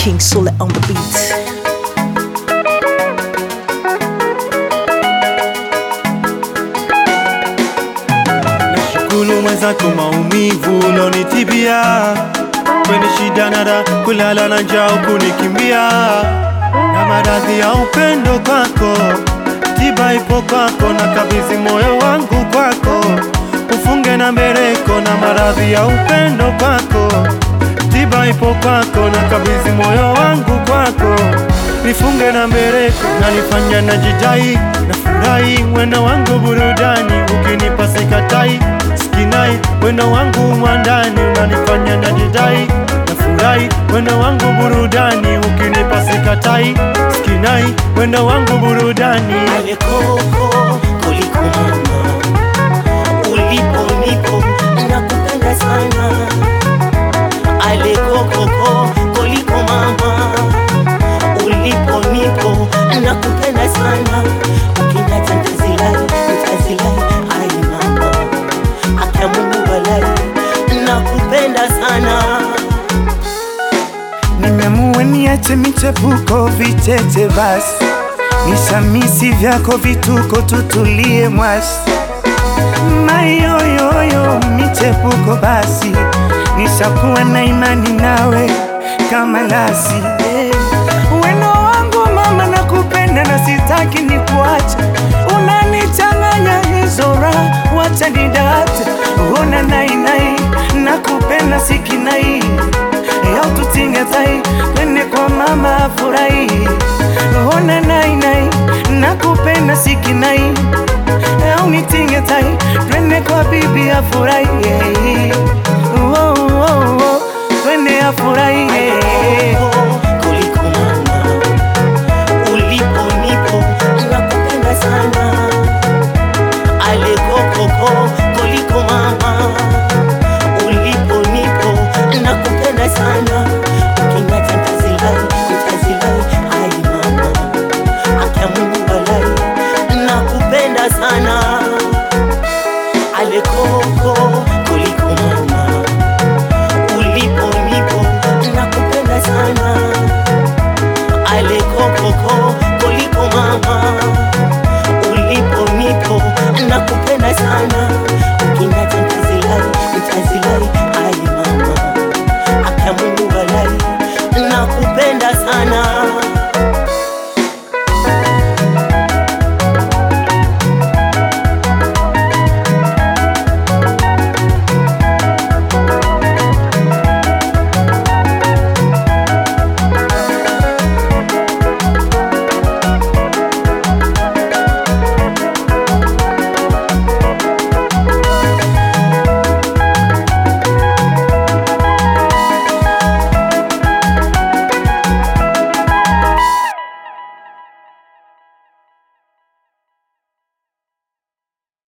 King Sule on the beat. Nashukuru mwenzako maumivu ulonitibia kwenye shida na raha, kulala na njaa kunikimbia, na maradhi ya upendo kwako, tiba ipo kwako, na kabidhi moyo wangu kwako, ufunge na mbeleko, na maradhi ya upendo kwako, tiba ipo kwako, na kabidhi moyo wangu kwako, nifunge na mbeleko, na nifanya na jidai na furahi, wendo wangu burudani, ukinipa sikatai sikinai, wendo wangu mwandani, unanifanya na jidai na furahi, wendo wangu burudani, ukinipa sikatai sikinai, wendo wangu burudani Ale koko kuliko mama, ulipo nipo nakupenda sana. Ale koko kuliko mama, ulipo nipo nakupenda sana. Ukiniacha nitazilai, nitazilai, ai mama, akia Mungu walai, nakupenda sana. Nimeamua niache michepuko vicheche basi, nisamisi vyako vituko, tutulie mwasi. Mayoyoyo michepuko basi, nishakuwa na imani nawe kama lasi. Eh, Wendo wangu mama, nakupenda na sitaki nikuache, unanichanganya hizo raha, wacha nidate. Ona nainai, nakupenda sikinai Yau tutinge tai, twende kwa mama afurahi. Ona nai nai, nakupenda sikinai. Yau nitinge tai, twende kwa bibi afurahi. Oh, oh,